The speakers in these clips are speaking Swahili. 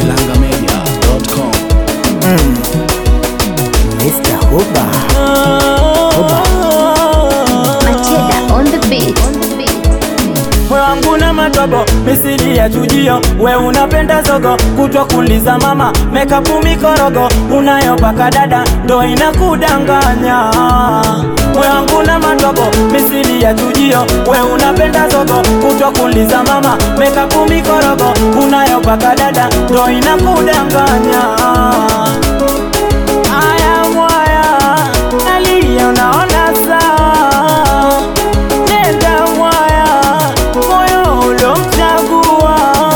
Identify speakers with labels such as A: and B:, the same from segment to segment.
A: kilangamedia.com.
B: Mr. Huba.
C: Macheda on the beat.
D: Moyo wangu na matobo misili ya chujio, we unapenda zogo kutwa kuliza mama mekapu mikorogo unayopaka dada ndo inakudanganya. Moyo wangu na matobo misili ya chujio, we unapenda zogo kutwa kuliza mama mekapu mikorogo unayopaka dada ndo inakudanganya. Aya mwaya nalia, unaona sawa nenda mwaya moyo ulomchagua.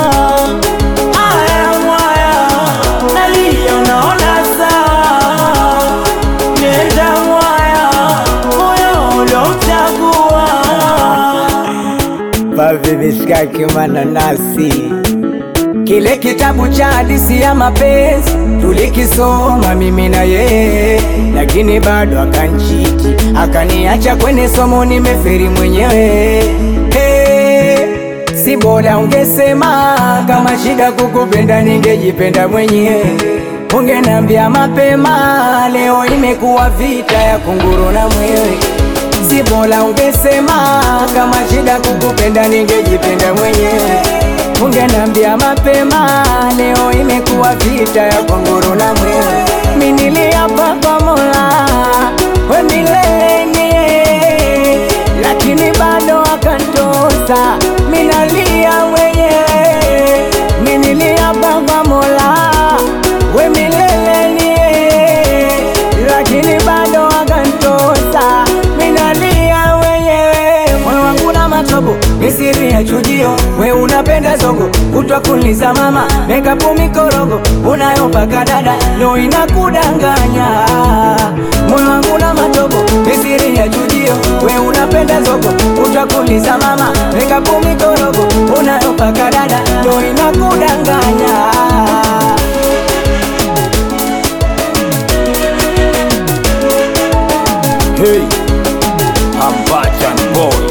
D: Aya mwaya nalia, unaona sawa nenda mwaya moyo ulomchagua.
B: Bavi mishkaki mananasi, kile kitabu cha hadithi ya mapenzi tulikisoma mimi na yeye, lakini bado akanchiti, akaniacha kwenye somo, nimeferi mwenyewe. Hey, si bora ungesema kama shida kukupenda, ningejipenda mwenyewe. Ungenambia mapema, leo imekuwa vita ya kunguru na mwewe si bora ungesema kama shida kukupenda ningejipenda mwenyewe. Ungenambia mapema, leo imekuwa vita ya kunguru na mwewe. Mimi niliapa kwa Mola we milele nie, lakini bado akanitosa, mimi nalia mwenyewe. Mimi niliapa kwa Mola we milele nie, lakini bado akanitosa, mimi nalia mwenyewe. Moyo wangu na matobo misiri ya chujio, we unapenda zogo kutwa kuliza mama mekapu mikorogo unayopaka dada ndo inakudanganya. Moyo wangu na matobo misiri ya chujio, we unapenda zogo kutwa kuliza mama mekapu mikorogo unayopaka dada ndo inakudanganya.
D: Hey, I'm Bachan boy.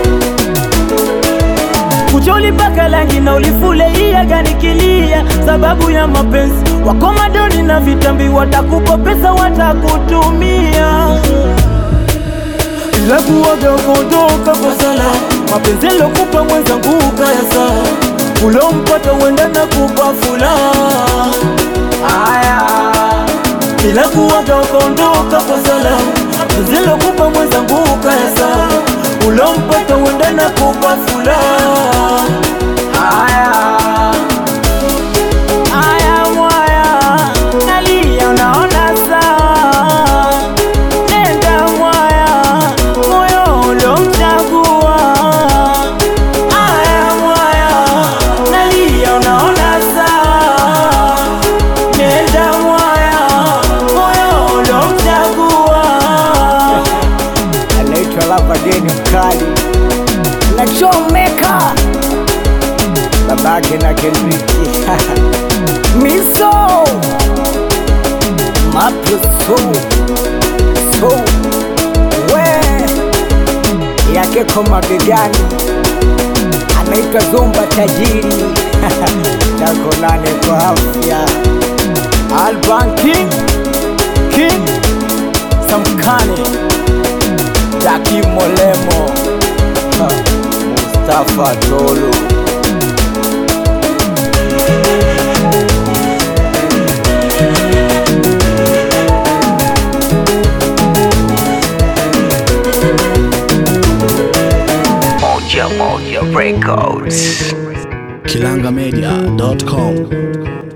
D: Kucha ulipaka rangi na ulifule iya ganikilia sababu ya mapenzi wako madoni na vitambi, watakupa pesa watakutumia, ila kuwaga kuondoka kwa sala mapenzi lokupa mwenzangu ukaya saa ulompata uenda na kupa furaha aya bila kuwaga ukaondoka kwa salamu zilokupa mwenzangu ukayasa ulompata uenda na kupa furaha aya aya mwaya nalia unaona sawa nenda mwaya moyo ulomchagua aya mwaya nalia unaona sawa nenda mwaya moyo ulomchagua
B: anaitwa Lavageni mkali na chomeka babake na Kendriki miso mapuso so we yake kwa mabegani anaitwa Zomba tajiri takonane kwa afya
D: Alban King King Samkane Jaki Molemo ha, Mustafa Dolo
A: kilangamedia.com.